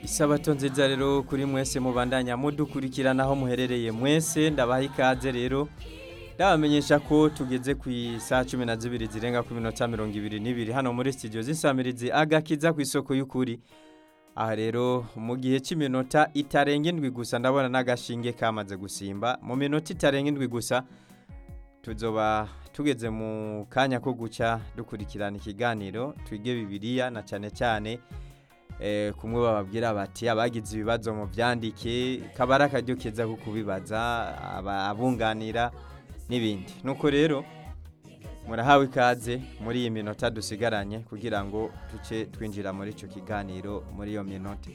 isabato nziza rero kuri mwese mubandanya mudukurikirana aho muherereye mwese ndabaha ikaze rero ndabamenyesha ko tugeze ku isaha cumi na zibiri zirenga ku minota mirongo ibiri n'ibiri hano muri studio z'insamirizi agakiza ku isoko y'ukuri aha rero mu gihe cy'iminota itarenga indwi gusa ndabona n'agashinge kamaze gusimba mu minota itarenga indwi gusa tuzoba tugeze mu kanya ko guca dukurikirana ikiganiro twige bibiliya na cyane cyane kumwe bababwira bati abagize ibibazo mu byandike kabara akaryo keza ko kubibaza abunganira n'ibindi nuko rero murahawe ikaze muri iyi minota dusigaranye kugira ngo duce twinjira muri icyo kiganiro muri iyo minota